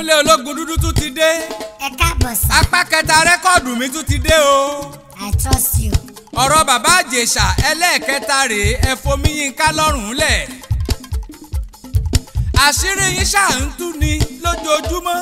ìkúnlẹ̀ ológun dúdú tún ti dé ẹ káàbọ̀ sá apá kẹta rẹ́kọ̀dù mi tún ti dé o i trust you. ọ̀rọ̀ bàbá àjèṣà ẹlẹ́ẹ̀kẹta rèé ẹ fomi yínká lọ́rùn lẹ̀ àṣírí yín ṣáà ń tú ni lójoojúmọ́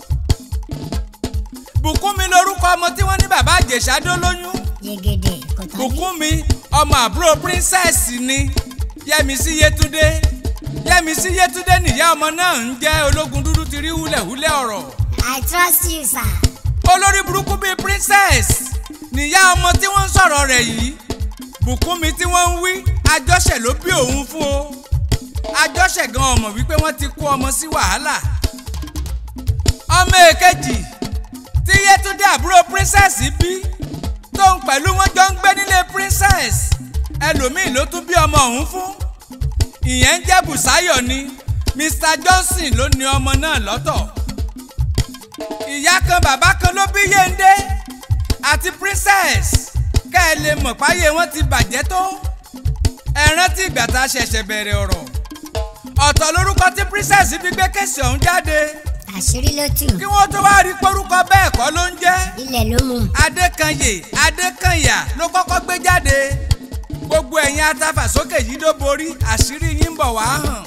bùkúnmi lorúkọ ọmọ tí wọ́n ní bàbá àjèṣà dó lóyún yegede kò tán bí. bùkúnmi ọmọ àbúrò princess ni yẹmísí yétúndé yẹmísí yétúndé nìyá ọmọ náà ń jẹ́ ológun dúdú ti rí húlẹ̀húlẹ̀ ọ̀rọ̀ i trust you sir. olórí burúkú bíi princess níyá ọmọ tí wọ́n ń sọ̀rọ̀ rẹ̀ yìí bùkúnmi tí wọ́n ń wí àjọṣẹ̀ ló bí òun fún o àjọṣẹ̀ gan ọmọ wípé wọ́n ti kó ọmọ sí wàhálà ọmọ èkejì tí yétúndé àbúrò princess bí tóun pẹ̀lú wọn jọ ń gbé nílé princess ẹlòmíì ló tún bí ọmọ ọ̀hún fún ìyẹn ń jẹ́ bùsáyọ̀ ni mr johnson ló ní ọmọ náà lọ́tọ̀ ìyá kan bàbá kan ló bí yéńdé àti princess ká ẹ lè mọ̀ páyé wọn ti bàjẹ́ tó ẹ rántí ìgbà tá a ṣẹ̀ṣẹ̀ bẹ̀rẹ̀ ọ̀rọ̀ ọ̀tọ̀ lórúkọ tí princess fi gbé kẹ̀sì ọ̀hún jáde àṣírí ló tù kí wọ́n tó wá rí porúkọ bẹ́ẹ̀ kọ́ ló ń jẹ́ ilẹ̀ ló mú. adékanyè adékanyà ló kọ́kọ́ gbé jáde gbogbo ẹ̀yin atafàsókè yìí ló borí àṣírí yín ń bọ̀ wá hàn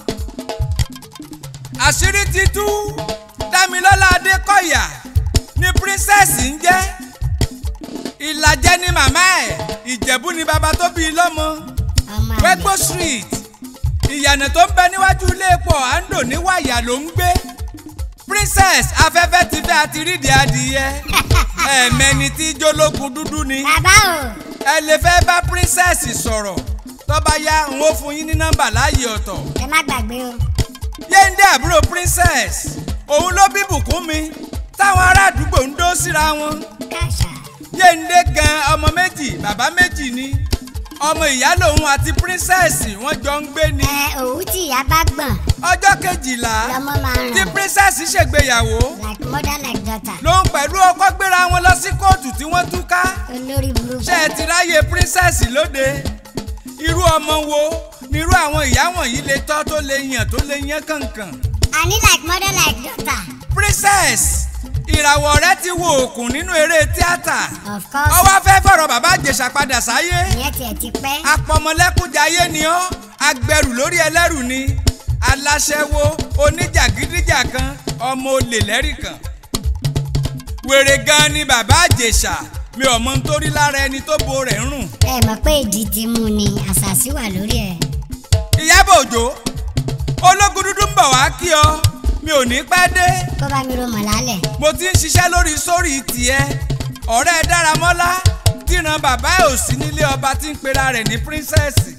àṣírí ti tú dámilọ́lá adékọ̀yà ní princess ń jẹ́ ìlàjẹ ni màmá ẹ̀ ìjẹ̀bú ni bàbá tó bí i lọ́mọ ọmọ àgbẹ̀ wẹ́gbó street ìyànà tó ń bẹ níwájú ilé epo àńdò ní wàyà ló ń gbé princess afẹ́fẹ́ ti fẹ́ àti rídìí adìyẹ ẹ̀ẹ̀mẹni tí jólógun dúdú ni bàbá o ẹ lè fẹ́ bá princess sọ̀rọ̀ tó bá yá n ó fún yín ní nọ́mbà láàyè ọ̀tọ̀ ẹ má gbàgbé o yéńdé àbúrò princess òun ló bí bùkúnmi táwọn ará àdúgbò ń dó síra wọn káṣá yéńdé gan ọmọ méjì bàbá méjì ni ọmọ ìyá lòun àti princess wọ́n jọ ń gbé ni ẹ òwú tí ìyá bá gbọ̀n ọjọ́ kejìlá lọmọ máa ń tí ràn princess ṣègbéyàwó like mother like daughter lòun pẹ̀lú ọkọ gbéra wọn lọ sí kóòtù tí wọ́n túká olórí burúkú ṣé ẹ ti ráyè princess lóde irú ọmọ wo nírú àwọn ìyá wọ̀nyí lè tọ́ tó lè yàn tó lè yán kànkàn àní like mother like daughter princess ìràwọ̀ rẹ ti wo òkun nínú eré tíátà of course ọwọ́ fẹ́ fọ̀rọ̀ bàbá àjèṣà padà sáyé ìyẹn tiẹ̀ ti pẹ́ apọmọlẹ́kúnjayé ni ọ́ agbẹrù lórí ẹlẹ́rù ni aláṣẹ́wó oníjàgídíjàkan ọmọ olè lẹ́rìkan wèrè gan ni bàbá àjèṣà mi ò mọ nítorí lára ẹni tó bo rẹ̀ ń rùn ẹ mọ̀ pé ìdí ti mú ni àṣàṣì wà lórí ẹ̀ ìyábọ̀ òjò ológun dúdú ń bọ̀ wá kí ọ mi ò ní pẹ́ dé kó bá mi ro mọ̀ lálẹ̀ mo ti ń ṣiṣẹ́ lórí sórí tiẹ̀ ọ̀rẹ́ dáramọ́lá tíran bàbá ẹ̀ ò sí nílé ọba tí ń pera rẹ̀ ní píríncẹ́sì.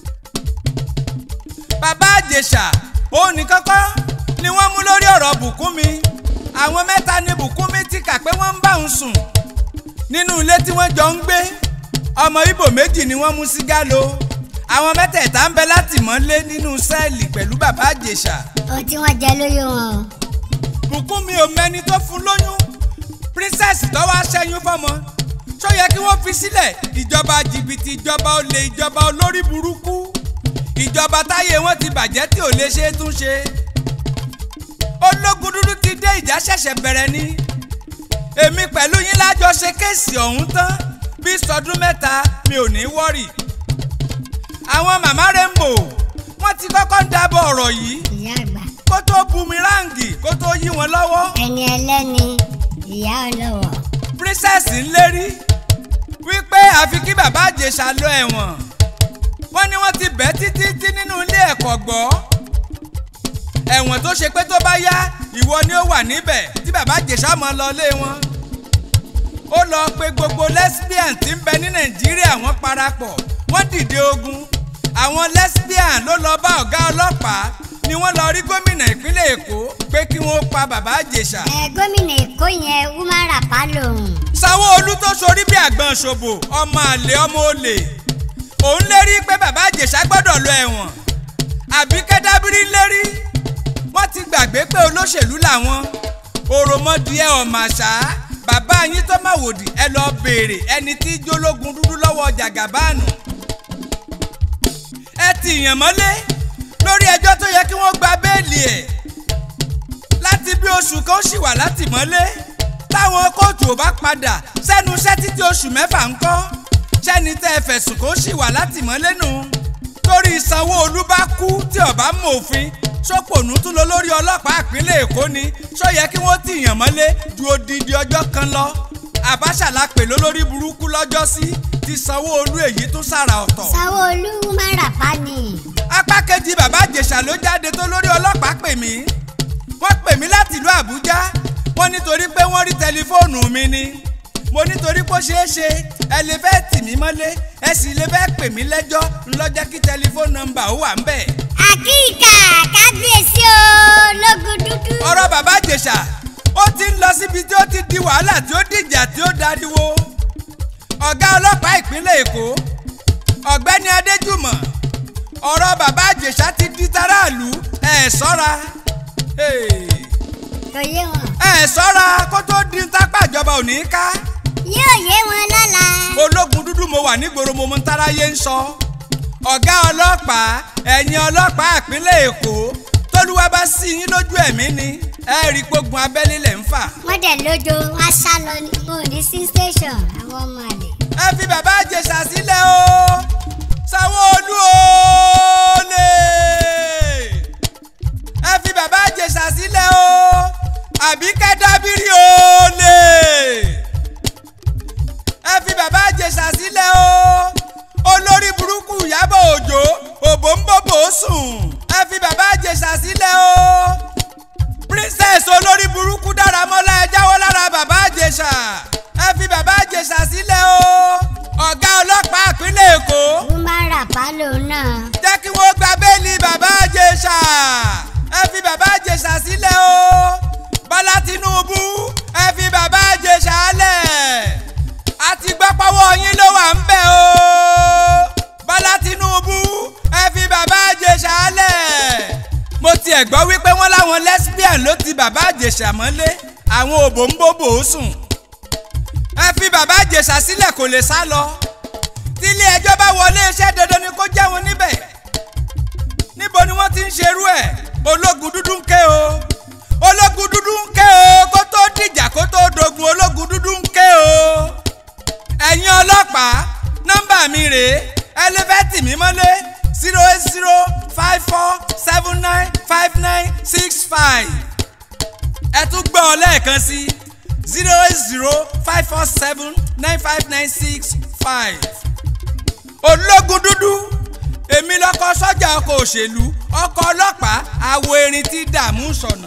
bàbá àjèṣà òun ní kọ́kọ́ ni wọ́n mú lórí ọ̀rọ̀ bùkúnmi àwọn mẹ́ta ni bùkúnmi ti kà pé wọ́n ń bá òun sùn nínú ilé tí wọ́n jọ ń gbé ọmọ ibo méjì ni wọ́n mú sí gálo àwọn mẹ́tẹ̀ẹ̀ta ń bẹ látìmọ́lé nínú sẹ́ẹ̀lì pẹ̀lú bàbá àjèṣà ohun tí wọ́n jẹ lóyún wọn o bùkúnmi ò mẹ́ni tó fún lóyún princess tó wá ṣẹ́yún fọ́mọ ṣó yẹ kí wọ́n fi sílẹ̀ ìjọba jìbìtì ìjọba olè ìjọba olórí burúkú ìjọba táyé wọn ti bàjẹ́ tí ò lè ṣe é tún ṣe ológun dúdú ti dé ìjà ṣẹ̀ṣẹ̀ bẹ̀rẹ̀ ni èmi pẹ̀lú yín lájọ ṣe kéèsì ọ̀hún tán bí sọdún mẹ́ta mi ò ní wọ́rì àwọn màmá rainbow wọ́n ti kọ́kọ́ ń dábọ̀ ọ̀rọ̀ yìí ìyá àgbà kó tó bumirangi kó tó yí wọn lọ́wọ́ ẹni ẹlẹ́ni ìyá ọlọ́wọ̀ princess ń lérí wípé àfi kí bàbá àjèṣà lọ ẹ̀wọ̀n wọ́n ní wọ́n ti bẹ́ títí tí nínú ilé ẹ̀kọ́ gbọ́ ẹ̀wọ̀n tó ṣe pé tó bá yá ìwọ ni ó wà níbẹ̀ tí bàbá àjèṣà mọ́ lọ lé wọn ó lọ pe gbogbo lesbian tí ń bẹ ní nàìjíríà wọ́n parapọ̀ wọ́n dìde ogun àwọn lesbian ló lọ bá ọ̀gá ọlọ́pàá ni wọ́n lọ rí gómìnà ìpínlẹ̀ èkó pé kí wọ́n pa bàbá àjèṣà ẹ gómìnà èkó yẹn woman rapa lòun sanwó-olu tó sorí bí àgbọn ṣòbò ọmọ àlè ọmọ olè òun lérí pé bàbá àjèṣà gbọ́dọ̀ lọ ẹ̀wọ̀n àbí kẹ́dábírí lérí wọ́n ti gbàgbé pé olóṣèlú làwọn òròmọdìẹ ọ̀màṣá bàbá yín tó má wòdì ẹ lọ béèrè ẹni tí jólógun dúdú lọ́wọ́ jàgàbáànù ẹ ti yàn mọ́lé lórí ẹjọ́ tó yẹ kí wọ́n gba béèlì ẹ̀ láti bí oṣù kan ó sì wà látìmọ́lé táwọn kóòtù ò bá padà sẹ́nu iṣẹ́ títí oṣù mẹ́fà ń kọ́ sẹ́ni tẹ́ ẹ fẹ̀sùn kó sì wà látìmọ́lé nù torí Sanwó-Olú bá kú tí ọba mọ òfin sọpọnù tún lọ lórí ọlọ́pàá ìpínlẹ̀ Èkó ni sọ yẹ kí wọ́n tìyàn mọ́lé ju odidi ọjọ́ kan lọ Àbáṣà la pè lólórí burúkú lọ́jọ́sí ti Sanwó-Olú èyí tún sára ọ̀tọ̀ Sanwó-Olú woman rapper ni. apá kejì bàbá Ìjẹ̀ṣà ló jáde tó lórí ọlọ́pàá pè mí wọ́n pè mí láti ìlú Àbújá wọ́n nítorí pé wọ́n rí tẹlifóònù mi ni mo nítorí pé ó ṣeé ṣe ẹ lè fẹ́ tì mí mọ́lé ẹ sì lè fẹ́ pè mí lẹ́jọ́ ńlọ́jẹ́ kí tẹlifóònù nọ́mbà ó wà ń bẹ̀. àkíkà kábíyèsí o lógun dúdú. ọ̀rọ̀ bàbá Ìjẹ̀ṣà ó ti ń lọ síbi tí ó ti di wàhálà tí ó dìjà tí ó dariwo ọ̀gá ọlọ́pàá ìpínlẹ̀ Èkó ọ̀gbẹ́ni Adéjùmọ̀ ọ̀rọ̀ bàbá Ìjẹ̀ṣà ti di taráàlú ẹ̀ sọ́ra. Hey kò yé wọn. ẹ ṣọ́ra kó tó di tápá ìjọba ò ní ká. yóò yé wọn lọ́la. ológun dúdú mo wà nígboro mo mọ táráyé ń sọ. ọ̀gá ọlọ́pàá ẹ̀yìn ọlọ́pàá ìpínlẹ̀ Èkó tólúwa bá sí yín lójú ẹ̀mí ni ẹ rí gbógun abẹ́lé lẹ̀ ń fà. wọ́n dẹ̀ lójó wá sá lọ ní mo ní sí station àwọn ọmọ àlè. ẹ fi bàbá Ìjẹ̀ṣà sílẹ̀ o Sanwó-Olú o lè ẹ fi bàbá Ìjẹ̀ṣà sílẹ̀ o àbí kẹ́dábírì o lè ẹ fi bàbá Ìjẹ̀ṣà sílẹ̀ o olórí burúkú Ìyábọ̀ Òjó òbò ń bòbò sùn ẹ fi bàbá Ìjẹ̀ṣà sílẹ̀ o princess olórí burúkú Dáramọ́lá ẹ jáwọ́ lára bàbá Ìjẹ̀ṣà ẹ fi bàbá Ìjẹ̀ṣà sílẹ̀ o ọ̀gá ọlọ́pàá ìpínlẹ̀ Èkó woman rapper lòun náà. jẹ́ kí wọ́n gba bẹ́ẹ̀lì bàbá Ìjẹ̀ṣà ẹ fi bàbá Ìjẹ̀ṣà sílẹ̀ o Bọ́lá Tinubu ẹ fi bàbá Ìjẹ̀ṣà lẹ̀ àti gbọ́pọ̀wọ́ yín ló wà ń bẹ̀ o Bọ́lá Tinubu ẹ fi bàbá Ìjẹ̀ṣà lẹ̀ mo tiẹ̀ gbọ́ wípé wọ́n láwọn lesbian ló ti bàbá Ìjẹ̀ṣà mọ́lé àwọn òbò ń bòbò sùn ẹ fi bàbá Ìjẹ̀ṣà sílẹ̀ kò lè sá lọ tílé ẹjọ́ bá wọlé iṣẹ́ dandan ni kó jẹ́ wọn níbẹ̀ níbo ni wọ́n ti ń ṣerú ẹ̀ ológun dúdú ń ké o ológun dúdú ń ké o kó tó dìjà kó tó dogun ológun dúdú ń ké o ẹ̀yin ọlọ́pàá nọ́mbà mi rèé ẹlẹ́fẹ̀tì mi mọ́lé zero eight zero five four seven nine five nine six five ẹ tún gbọ́ ọ lẹ́ẹ̀kan sí zero eight zero five four seven nine five nine six five ológun dúdú èmi lọkọ sọ́jà ọkọ̀ òṣèlú ọkọ̀ ọlọ́pàá àwo erin tí dààmú sọ̀nà.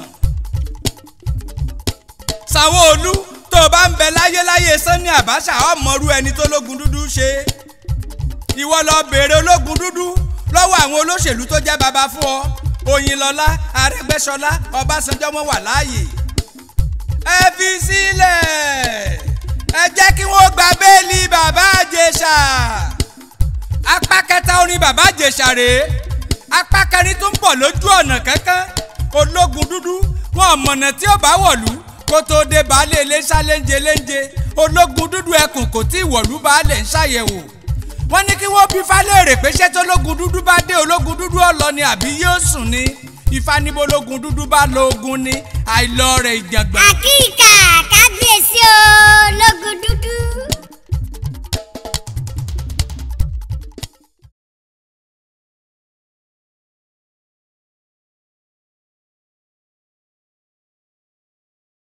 Sanwó-Olú tó o bá ń bẹ láyéláyé Sanni Abacha ọmọrú ẹni tó lógun dúdú ṣe ìwọ lọ béèrè ológun dúdú lọ́wọ́ àwọn olóṣèlú tó jẹ́ baba fún ọ Oyinlọ́lá Arẹ́gbẹ́ṣọlá Ọbásanjọ́ wọn wà láàyè ẹ fi sílẹ̀ ẹ jẹ́ kí wọ́n gba bẹ́ẹ̀lì bàbá Ìjẹ̀ṣà apá kẹta orin bàbá Ìjẹ̀ṣà rèé apá kẹrin tó ń bọ̀ lójú ọ̀nà kankan ológun dúdú wọn mọ̀nà tí ó bá wọ̀lú kó tó dé baálé iléeṣẹ́ léńje léńje ológun dúdú ẹkùn kò tí ì wọ̀lú baálé ń ṣàyẹ̀wò wọ́n ní kí wọ́n bí falẹ́rè pé ṣé tó ológun dúdú bá dé ológun dúdú ọ̀lọ́ ni àbí yóò sùn ni ìfanibó ológun dúdú bá lo ogun ni àìlọ rẹ̀ ìjàngbọ̀n. àkíkà kábíyèsí o lógun dúdú.